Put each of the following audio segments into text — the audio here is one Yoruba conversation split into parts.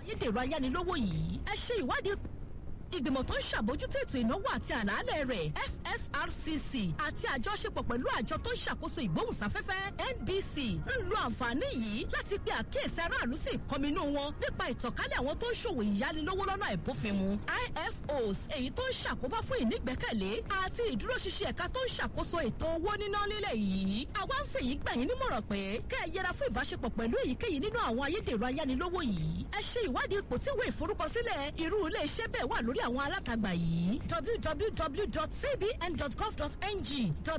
ayédèrú ayánilówó yìí ẹ ṣe ìwádìí ìgbìmọ̀ tó ń ṣàbójútó ètò ìnáwó àti àlàálẹ̀ rẹ̀ fsrcc àti àjọṣepọ̀ pẹ̀lú àjọ tó ń ṣàkóso ìgbóhùnsáfẹ́fẹ́ nbc ń lo àǹfààní yìí láti pe àkíyèsí aráàlú sí ìkọminú wọn nípa ìtànkálẹ̀ àwọn tó ń ṣòwò ìyánilówó lọ́nà àìbófinmu ifos èyí tó ń ṣàkóbá fún ìnígbẹ́kẹ̀lé àti ìdúróṣinṣin ẹ̀ka tó ń ṣàkóso ètò owó níná nílẹ̀ yìí àwa ń fèyí gbà yín nímọ̀ràn pé kẹ́ ẹ yẹra fún ìbáṣepọ̀ pẹ̀lú èyíkéyìí nínú àwọn ayédèrú ayánilówó yìí ẹ ṣe ìwádìí ipò tí ìwé ìforúkọsílẹ̀ irú ilé iṣẹ́ bẹ́ẹ̀ wà lórí àwọn alátagbà yìí www.cbn.gov.ng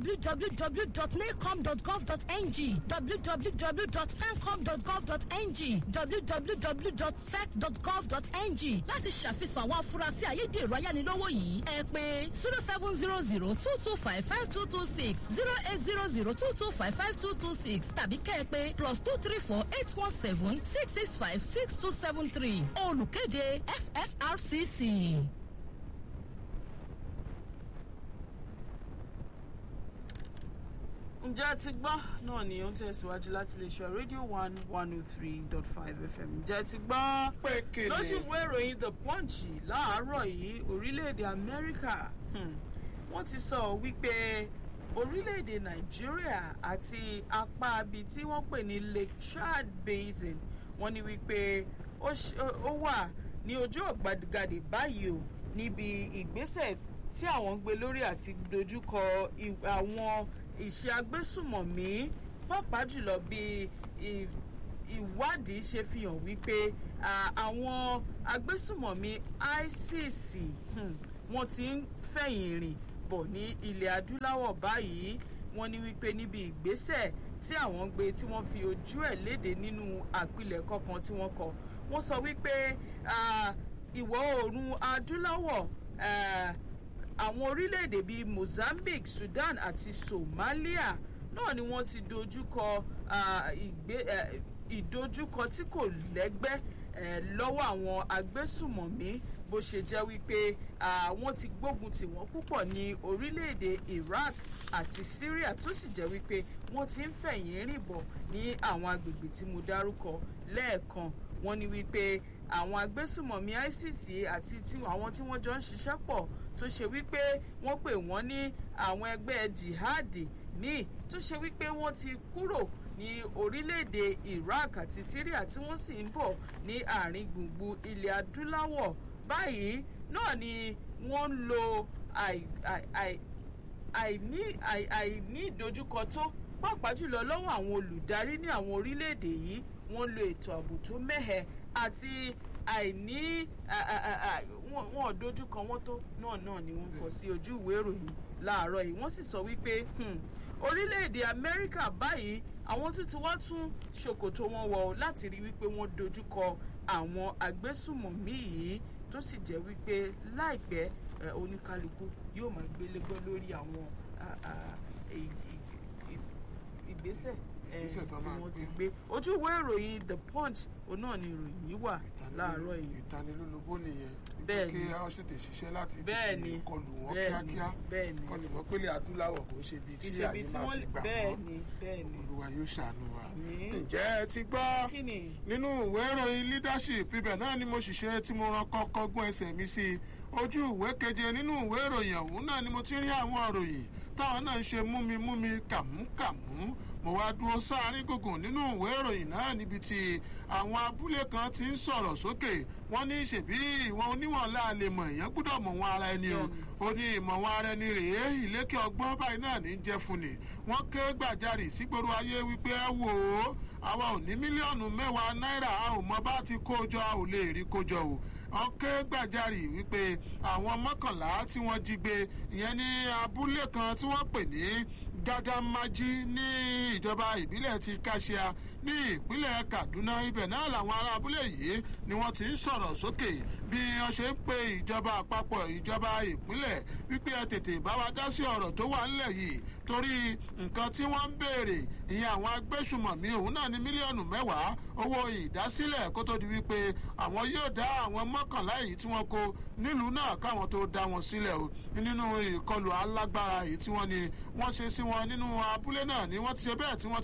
www.nacom.gov.ng www.pencom.gov.ng www.sec.gov.ng láti ṣàfihàn àwọn afurasí ayédèrú ayánilówó yìí ẹ pé zero seven zero zero two two five five two two six zero eight zero zero two two five five two two six tàbí kẹ́ ẹ pé plus two three four eight one seven six six five six two seven three olùkéde fsrcc. ǹjẹ́ ti gbọ́ náà ni ó ń tẹ̀síwájú láti lè ṣọ rédíò one one oh three dot five fm ǹjẹ́ ti gbọ́ pé kele. lójú ìwé ìròyìn the punch láàárọ̀ yìí orílẹ̀-èdè amẹ́ríkà hmm, wọ́n ti sọ wípé orílẹ̀-èdè nàìjíríà àti apá ibi tí wọ́n pè ní lake chad basin wọ́n ní wípé ó ṣ- ó- ó wà ní ojú ọ̀gbagadè báyìí o níbi ìgbésẹ̀ tí àwọn ń gbé lórí àti dojúkọ i- àwọn ìṣe agbésùmọ̀mí pàápàá jùlọ bí i- ìwádìí ṣe fi hàn wípé à, àwọn agbésùmọ̀mí isis hmm, wọ́n ti ń fẹ̀yìn rìn bọ̀ ní ilẹ̀ adúláwọ̀ báyìí wọ́n ní wípé níbi ìgbésẹ̀ tí àwọn gbé tí wọ́n fi ojú ẹ̀ léde nínú àpilẹ̀kọ kan tí wọ́n kọ wọ́n sọ wípé à, ìwọ̀ oòrùn adúláwọ̀ à, àwọn orílẹ̀-èdè bíi mozambique sudan àti somalia náà ni wọ́n ti dojúkọ ah, ìgbé- eh, ìdojúkọ tí kò lẹ́gbẹ́ eh, lọ́wọ́ àwọn agbésùmọ̀mí bó ṣe jẹ́ wípé ah, wọ́n ti gbógun tì wọ́n púpọ̀ ní orílẹ̀-èdè iraq àti syria tó sì jẹ́ wípé wọ́n ti ń fẹ̀yìn rìn bọ̀ ní àwọn agbègbè tí mo dárúkọ lẹ́ẹ̀kan wọ́n ní wípé àwọn agbésùmọ̀mí isis àti tí- àwọn tí wọ́n jọ ń ṣiṣẹ́ pọ̀ tó ṣe wípé wọ́n pè wọ́n ní àwọn ẹgbẹ́ jihadi míì tó ṣe wípé wọ́n ti kúrò ní orílẹ̀-èdè iraq àti syria tí wọ́n sì ń bọ̀ ní àárín gbùngbùn ilẹ̀ adúláwọ̀ báyìí náà ni wọ́n ń lo àì- àì- àì- àìní àì- àìní ìdojúkọ tó pàápàá jùlọ lọ́wọ́ àwọn olùdarí ní àwọn orílẹ̀-èdè yìí wọ́n lo ètò ààbò tó mẹ́hẹ àti àìní à- à- à- à- wọn wọn ò dojúkọ wọn tó náà náà ni wọ́n kọ sí ojú ìwé ìròyìn láàárọ̀ yìí wọ́n sì sọ wípé hmm, orílẹ̀-èdè amẹ́ríkà báyìí àwọn tún ti wá tún ṣòkòtò wọn wọ̀ ọ́ láti rí wípé wọ́n dojúkọ àwọn agbésùmọ̀mí yìí tó sì jẹ́ wípé láìpẹ́ eh, oníkálukú yóò máa gbélégbé lórí àwọn ah, ah, ì- ì- ì- ìgbésẹ̀ eh, Ìgbésẹ̀ tó tí máa wọ́n ti gbé. gbé ojú ìwé ìròyìn the punch òun náà ni ìròyìn yìí wà láàárọ̀ yìí ìtanilólobó nìyẹn Bẹ́ẹ̀ni. kí a ṣètè ṣiṣẹ́ láti Bẹ́ẹ̀ni. tètè kọlù wọn Bẹ́ẹ̀ni. kíákíá Bẹ́ẹ̀ni. kọlù wọn pélé adúláwọ̀ kò ń ṣe bíi tí ìṣèbí àyè tí máa wọ́n ti gbà bẹ́ẹ̀ wọ́n ni bẹ́ẹ̀ ni olúwa yóò ṣàánú wa. Àmín. ǹjẹ́ ẹ ti gbọ́ kí ni nínú ìwé ìròyìn leadership ibẹ̀ náà ni mo ṣiṣẹ́ tí mo ran kọ́kọ́ gún ẹsẹ̀ mi sí ojú ìwé keje nínú ìwé ìròyìn ọ̀hún náà ni mo ti rí àwọn ìròyìn táwọn náà ń ṣe múmi múmi kàmúkàmú mo wá dúró sáárín gùngùn nínú ìwé ìròyìn náà níbi tí àwọn abúlé kan ti ń sọ̀rọ̀ sókè wọ́n ní ṣèbí ìwọ̀n oníwọ̀n láàlè mọ̀ èèyàn gbúdọ̀ mọ̀ wọn ara ẹni o ó ní ìmọ̀ wọn ara ẹni rèé ìlékè ọgbọ́n báyìí náà ní jẹ́ fún ni wọ́n ké gbàjarì sígboro ayé wípé ẹ wò ó àwa ò ní mílíọ̀nù mẹ́wàá náírà a ò mọ bá ti kó jọ a ò lè rí kó jọ o wọ́n ké gbàjarì wípé àwọn mọ́kànlá tí wọ́n jí gbé ìyẹn ní abúlé kan tí wọ́n pè ní gàdámájí ní ìjọba ìbílẹ̀ ti kàṣíà ní ìpínlẹ̀ kaduna ibẹ̀ náà làwọn ará abúlé yìí ni wọ́n ti ń sọ̀rọ̀ sókè bí wọ́n ṣe ń pe ìjọba àpapọ̀ ìjọba ìpínlẹ̀ wípé ẹ tètè bá wa dá sí ọ̀rọ̀ tó wà ńlẹ̀ yìí torí nǹkan tí wọ́n ń béèrè ìyẹn àwọn agbésùmọ̀mí òun náà ní mílíọ̀nù mẹ́wàá owó ìdásílẹ̀ kó tó di wípé àwọn yóò dá àwọn mọ́kànlá yìí tí wọ́n kó nílùú náà káwọn tó dá wọn sílẹ̀ o nínú ìkọlù alágbára yìí tí wọ́n ní wọ́n ṣe sí wọn nínú abúlé náà ni wọ́n ti ṣe bẹ́ẹ̀ tí wọ́n ti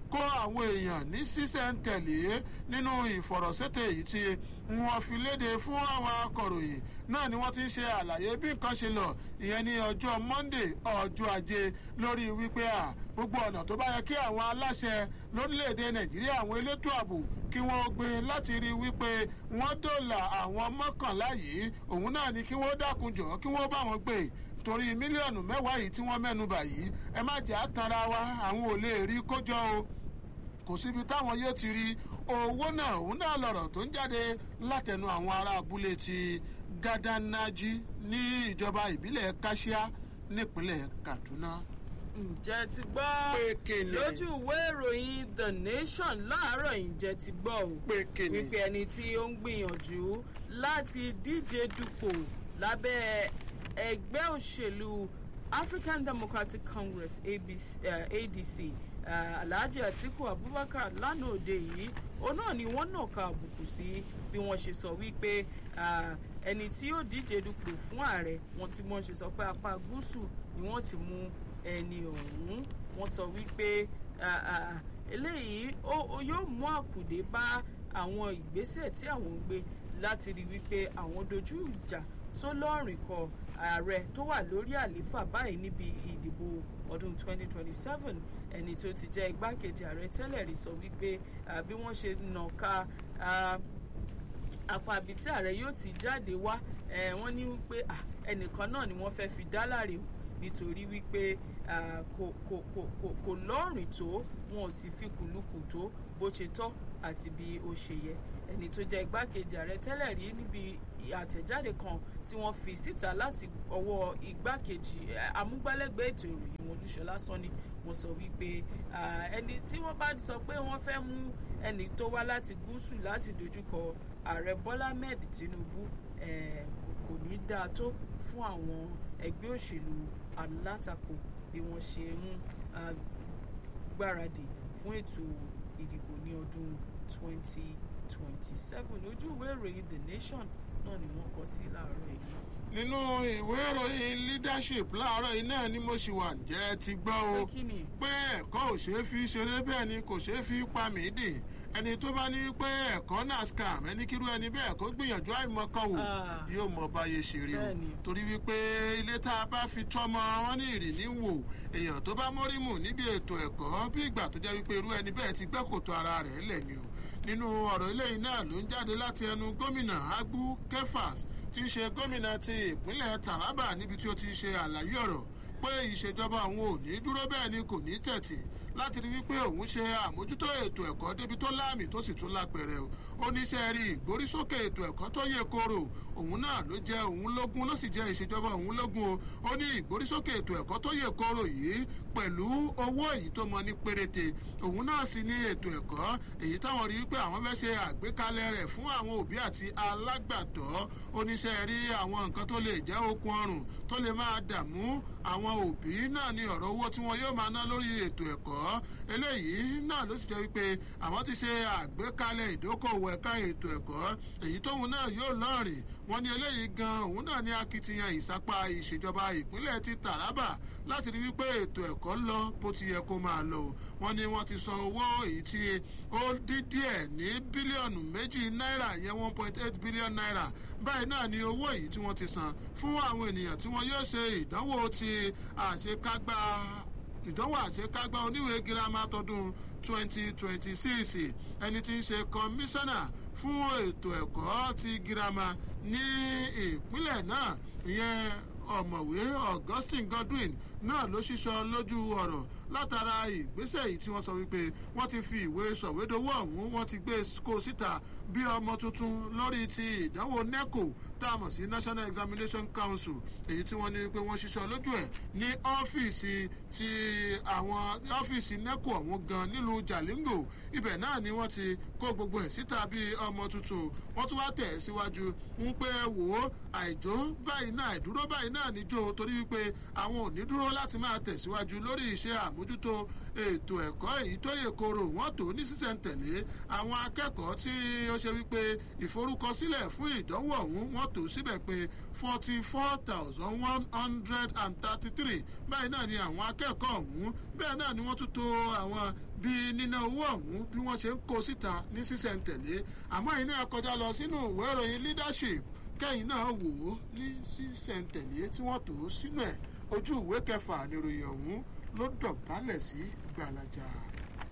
kó àwọn èèyàn ní sísẹ̀ntẹ̀lé nínú ìfọ̀rọ̀sétè èyí tí wọ́n fi léde fún àwọn akọ̀ròyìn náà ni wọ́n ti ń ṣe àlàyé bí nǹkan ṣe lọ ìyẹn ní ọjọ́ monday ọjọ́ ajé lórí wípé à gbogbo ọ̀nà tó bá yẹ kí àwọn aláṣẹ lórílẹ̀‐èdè nàìjíríà àwọn elétò ààbò kí wọ́n gbé láti rí wípé wọ́n dòlà àwọn mọ́kànlá yìí òun náà ni kí wọ́n dákunjọ́ kí wọ́n bá wọn gbé torí mílíọ̀nù mẹ́wàá yìí tí wọ́n mẹ́nu bà yìí ẹ má jẹ́ àtàrà wa àwọn ò lè rí kójọ o kò síbi táwọn yóò ti rí owó náà òun náà lọ̀rọ̀ tó ń jáde látẹnu àwọn ará abúlé ti gádànájí ní ìjọba ìbílẹ̀ káṣíá nípínlẹ̀ kaduna. ǹjẹ́ ti gbọ́ Pé kíni? lójú ìwé ìròyìn the nation láàárọ̀ yìí ǹjẹ́ ti gbọ́ o pé kíni. wípé ẹni tí ó ń gbìyànjú láti díje dupò lábẹ́ ẹgbẹ́ òṣèlú african democratic congress ABC, uh, adc uh, alhaji atiku abubakar lánàá òde yìí òun náà ni wọ́n nàka àbùkù sí bí wọ́n ṣe sọ wípé uh, ẹni tí yóò díje dupò fún ààrẹ wọn tí wọ́n ṣe sọ pé apá gúúsù ni wọ́n ti mú ẹni ọ̀hún wọ́n sọ wípé uh, uh, eléyìí ó- ó yóò mú àkùdé bá àwọn ìgbésẹ̀ tí àwọn ń gbé láti rí wípé àwọn dojú ìjà tó lọ́rìn kọ ààrẹ tó wà lórí àlééfà báyìí níbi ìdìbò ọdún 2027 ẹni tó ti jẹ́ igbákejì ààrẹ tẹ́lẹ̀ rí sọ wípé ah, bí wọ́n ṣe nàka ah, apá ibi tí ààrẹ yóò ti jáde wá eh, wọ́n ní wípé ah, ẹnìkan náà ni wọ́n fẹ́ fi dá láre o nítorí wípé ah, kò kò kò kò kò lọ́rìn tó wọn ò sì fi kùlùkù tó bó ṣe tọ́ àti bí ó ṣe yẹ ẹni tó jẹ́ igbákejì ààrẹ tẹ́lẹ̀ rí níbi àtẹ̀jáde kan tí wọ́n fi síta láti ọwọ́ igbákejì eh, amúgbálẹ́gbẹ̀ẹ́ ètò ìròyìn wọn olúṣọlá sanni wọ́n sọ wípé ah, ẹni tí wọ́n bá sọ pé wọ́n fẹ́ mú ẹni tó wá láti gúúsù láti dojúkọ ààrẹ bọ́lá ahmed tinubu eh, kò kò ní dáa tó fún àwọn ẹgbẹ́ òṣèlú alátakò bí wọ́n ṣe ń ah, gbáradì fún ètò ìdìbò ní ọdún 2027 ojú ìwé ìròyìn the nation náà ni wọ́n kọ sí láàárọ̀ yìí. nínú ìwé ìròyìn leadership láàárọ̀ yìí náà ni mo ṣì wà ǹjẹ́ ti gbọ́ o pé kí ni pé ẹ̀kọ́ ò ṣeé fi ṣeré bẹ́ẹ̀ ni kò ṣeé fi pa mí dì ẹni tó bá ní pé ẹ̀kọ́ náà scam ẹni kírú ẹni bẹ́ẹ̀ kó gbìyànjú àìmọ̀kan wò Ah. yóò mọ báyé ṣe rí o Bẹ́ẹ̀ni. torí wípé ilé tá a bá fi tọ́mọ wọn ní ìrìní wò èèyàn tó bá mórí mù níbi ètò ẹ̀kọ́ bí ìgbà tó jẹ́ wípé irú ẹni bẹ́ẹ̀ ti gbẹ́ kòtò ara rẹ̀ lẹ̀ ni o nínú ọ̀rọ̀ eléyìí náà ló ń jáde láti ẹnu gómìnà agbu kefas tí ń ṣe gómìnà ti ìpínlẹ̀ taraba níbi tí ó ti ṣe àlàyé ọ̀rọ̀ pé ìṣèjọba òun ò ní dúró bẹ́ẹ̀ ni kò ní tẹ̀tì láti rí wípé òun ṣe àmójútó ètò ẹ̀kọ́ débi tó láàmì tó sì tún lápẹ̀rẹ̀ o ó ní sẹ́ rí ìgbórísókè ètò ẹ̀kọ́ tó yẹ kóró òun náà ló jẹ́ òun lógún ló sì jẹ́ ìṣèjọba òun lógún o ó ní ìgbórísókè ètò ẹ̀kọ́ tó yẹ kóró yìí pẹ̀lú owó èyí tó mọ ní péréte òun náà sì ní ètò ẹ̀kọ́ èyí táwọn rí wípé àwọn fẹ́ ṣe àgbékalẹ̀ rẹ̀ fún àwọn òbí àti alágbàtọ́ oníṣẹ́ rí àwọn nǹkan tó lè jẹ́ okun ọrùn tó lè máa dààmú àwọn òbí náà ní ọ̀rọ̀ owó tí wọn yóò máa ná lórí ètò ẹ̀kọ́ eléyìí náà ló sì jẹ́ wípé àwọn ti ṣe àgbékalẹ̀ ìdókòwò ẹ̀ka ètò ẹ̀kọ́ èyí tóun náà yóò lọ́rìn wọn ní eléyìí gan òun náà ní akitiyan ìsapá ìṣèjọba ìpínlẹ̀ ti taraba láti rí wípé ètò ẹ̀kọ́ lọ bó ti yẹ kó máa lọ wọn ní wọn ti san owó èyí tí ó dín díẹ̀ ní bílíọ̀nù méjì náírà yẹn one point eight billion naira báyìí náà ni owó èyí tí wọ́n ti san fún àwọn ènìyàn tí wọ́n yóò ṣe ìdánwò ti àṣekágbá ìdánwò àṣekágbá oníwèé girama tọdún twenty twenty six ẹni tí ń ṣe kọmíṣánná fún ètò ẹ̀kọ́ ti girama ní ìpínlẹ̀ náà ìyẹn ọ̀mọ̀wé augustine godwin náà ló ṣíṣọ lójú ọ̀rọ̀ látara ìgbésẹ̀ yìí tí wọ́n sọ wípé wọ́n ti fi ìwé sọ̀wédowó ọ̀hún wọ́n ti gbé kó síta bí ọmọ tuntun lórí ti ìdánwò neco tá a mọ̀ sí national examination council èyí tí wọ́n ní pé wọ́n ṣiṣọ́ lójú ẹ̀ ní ọ́fíìsì ti àwọn ọ́fíìsì neco ọ̀hún gan nílùú jalingo ibẹ̀ náà ni wọ́n ti kó gbogbo ẹ̀ síta bí ọmọ tuntun wọ́n tún wá tẹ̀ ẹ́ síwájú ń pé wò ó àìjó báyìí náà àìdúró báyìí náà níjó torí wípé àwọn ò ní dúró dúró láti máa tẹ̀síwájú lórí iṣẹ́ àmójútó ètò ẹ̀kọ́ èyí tó yè koro wọ́n tó ní sísẹ̀ntẹ̀lé àwọn akẹ́kọ̀ọ́ tí ó ṣe wípé ìforúkọsílẹ̀ fún ìdánwò ọ̀hún wọ́n tó síbẹ̀ pé forty four thousand one hundred and thirty three báyìí náà ni àwọn akẹ́kọ̀ọ́ ọ̀hún bẹ́ẹ̀ náà ni wọ́n tún to àwọn bí níná owó ọ̀hún bí wọ́n ṣe ń kó síta ní sísẹ̀ntẹ̀lé àmọ́ iná kọjá lọ sínú ìwé ìròyìn leadership kẹ́yìn náà wò ó ní sísẹ̀ntẹ̀lé tí wọ́n tò ó sínú ẹ̀ ojú ìwé kẹfà níròyìn ọ̀hún ló dọ̀bálẹ̀ sí gbàlàjà.